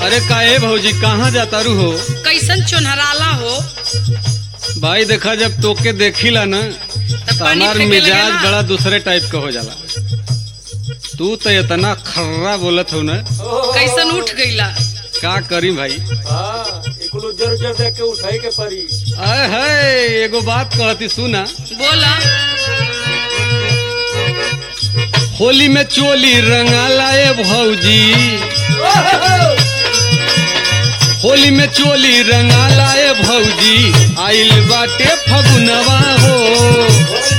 अरे काहे भौजी कहाँ जाता रू हो कैसन चोनहराला हो भाई देखा जब तोके देखिला ना तब तो पानी हमार फेंके मिजाज लगेला। बड़ा दूसरे टाइप का हो जाला तू तो इतना खर्रा बोलत हो ना कैसन उठ गईला का करी भाई हाँ इकुल जर जर देख के उठाई के परी अरे है एगो बात कहती सुना बोला होली में चोली रंगाला ए भौजी होली में चोली रंगाला ए भौजी आइल बाटे फगुनवा हो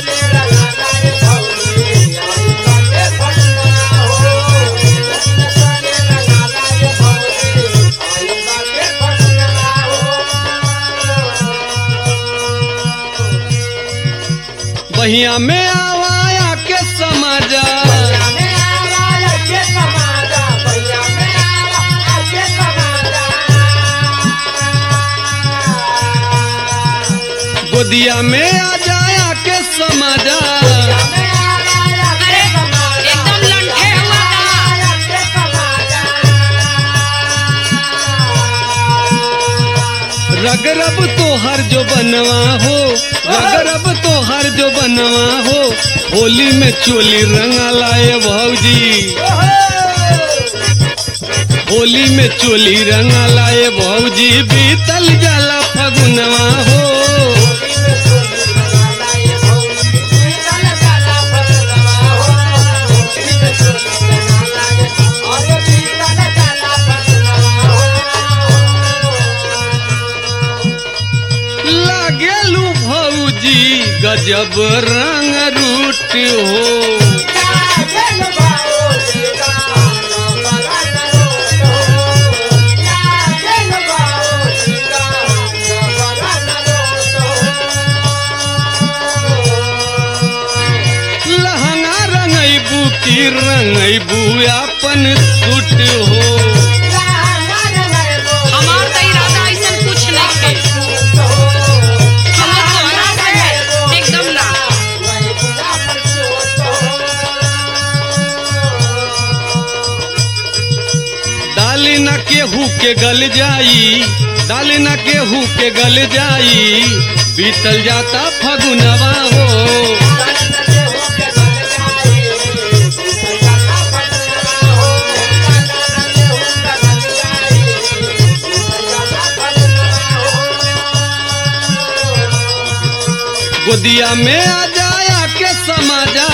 बहिया में आवाया के समाजा गोदिया में आ जाया के समाजा अरे एकदम लंठे हुआ था रगरब तो हर जो बनवा हो रगरब तो हर जो बनवा हो होली में चोली रंगा लाए भौजी होली में चोली रंगा लाए भौजी बीतल जाला फगुनवा हो लागेलू भौजी गजब रंग रूट हो लहंगा रंगैबू की रंगैबू अपन सूट हो हमार तो इरादा ऐसन कुछ नहीं थे हमार तोहरा से एकदम ना डाली न केहू के गल जाई डाली न केहू के गल जाई बीतल जाता फगुनवा हो गोदिया में आ जाया के समाजा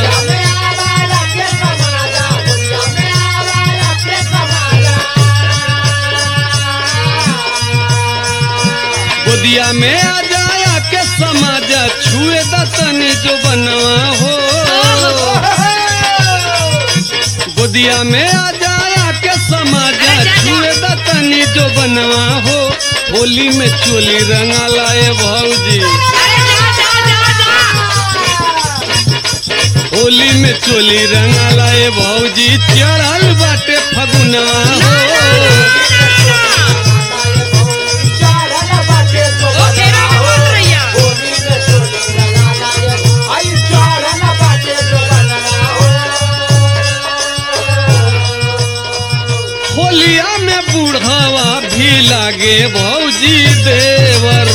गोदिया में आ जाया के समाजा छुए दतनी जो बनवा हो गोदिया में आ जाया के समाजा अरे जा, जा। छुए दतनी जो बनवा हो होली में चोली रंगा लाए भौजी अरे जा जा जा जा होली में चोली रंगा लाए भौजी चढ़ल बाटे फगुनवा हो ओ फेरा में बोल रहिया होलिया में बूढ़ावा भी लागे भौजी देवर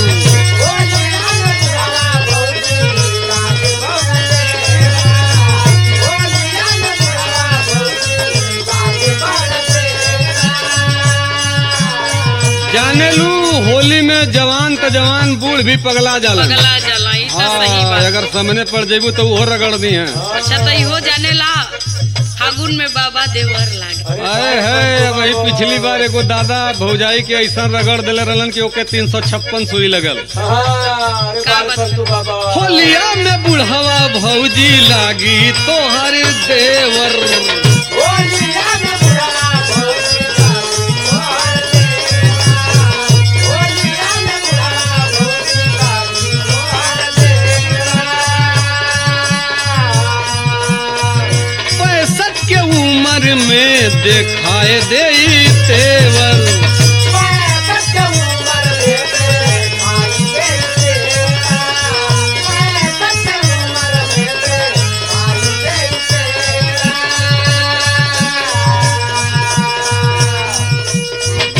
जाने लू होली में जवान तो जवान बूढ़ भी पगला जाला पगला जला ई तो सही हाँ, बात अगर सामने पड़ जेबू तो वो रगड़ दी हैं अच्छा तो इहो जाने ला फागुन में बाबा देवर लागे अरे है वही पिछली बार एगो दादा भौजाई के ऐसा रगड़ दिले रहलन कि ओके तीन सौ छप्पन सुई लगल का बात? होलिया में बुढ़वा भौजी लागी तोहर देवर पैंसठ के उम्र में देखाए दे तेवर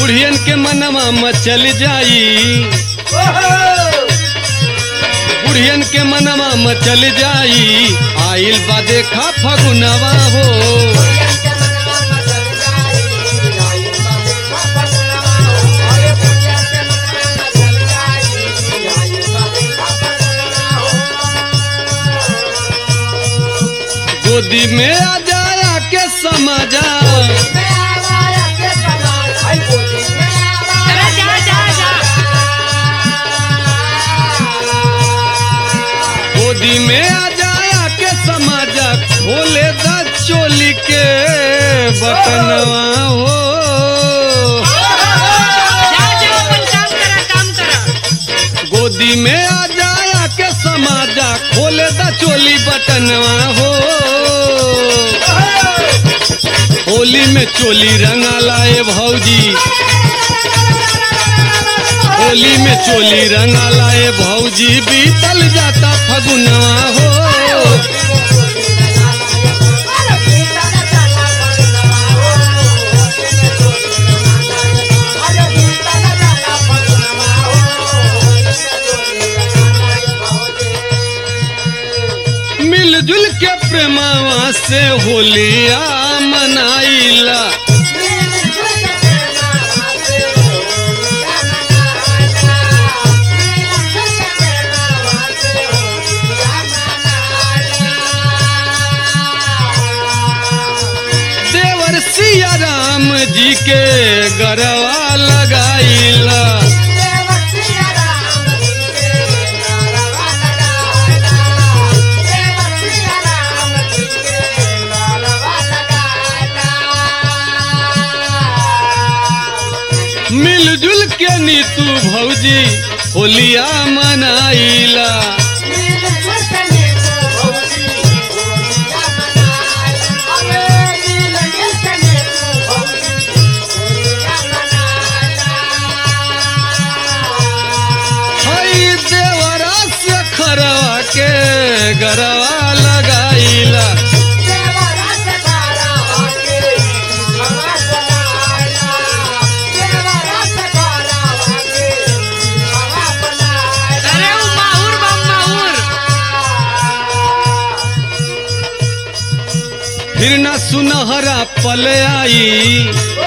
बुढ़ियन के मनवा मचल जाई बुढ़ियन के मनवा मचल जाई आइल बा देखा फगुनवा हो गोदी में आ जाया के समझा अरे जा जा जा गोदी में आ जाया के समझा खोले दा चोली के बटनवा हो जा जा अपन काम करा काम करा गोदी में आ जाया के समाजा खोले दा चोली बटनवा हो होली में चोली रंगा लाए भौजी होली में चोली रंगा लाए भौजी बीतल जाता फगुनवा हो मिलजुल के प्रेमावा से होलिया मनाइला देवर सिया राम जी के गरवा लगाइला मिलजुल के नीतू भौजी होलिया मनाइला हई देवरा से खरवा के गरवा लगाइला अरे वो माहुर बम माहुर फिर न सुनहरा पल आई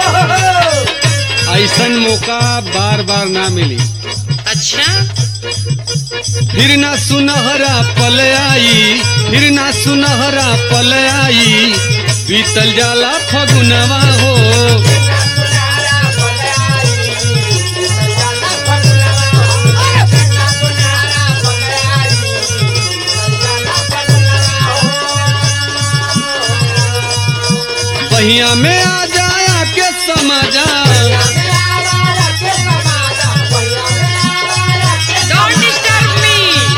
ऐसन मौका बार बार ना मिली अच्छा फिर ना सुनहरा पल आई फिर ना सुनहरा पल आई बीतल जाला फगुनवा हो बहिया में आ जाया के समझा डोंट डिस्टर्ब मी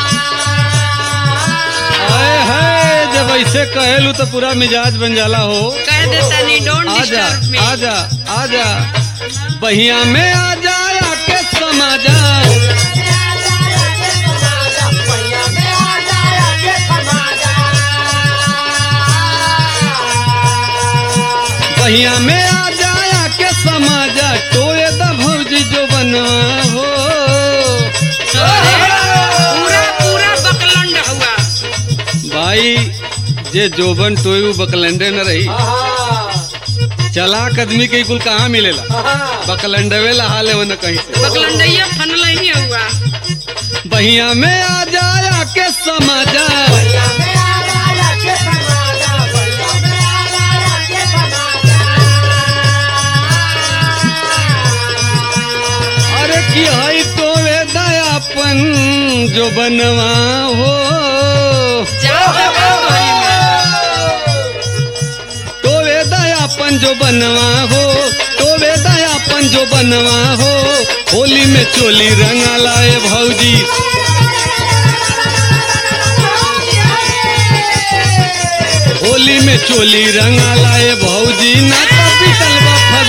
आए है जब ऐसे कहेलू तो पूरा मिजाज बन जाला हो कह देता नहीं डोंट आजा डिस्टर्ब मी आजा आजा बहिया में आ जाया के समझा बहिया में आ जाया के समझा टोए द भौजी जो बनवा हो अरे, पूरा पूरा बकलंड हुआ भाई जे जोबन टोए उ बकलंडे न रही चलाक आदमी के कुल कहाँ मिलेला बकलंडवे लहा ले न कहीं से बकलंडैया फनल ही हुआ बहिया में आ जाया के समझा अरे की हई टोए दयापन जो बनवा हो जाओ बाबा कोई में। टोवे दयापन जो बनवा हो टोवे दयापन जो बनवा हो होली में चोली रंगा लाए भौजी होली में चोली रंगा लाए भौजी ना तो पिटल बा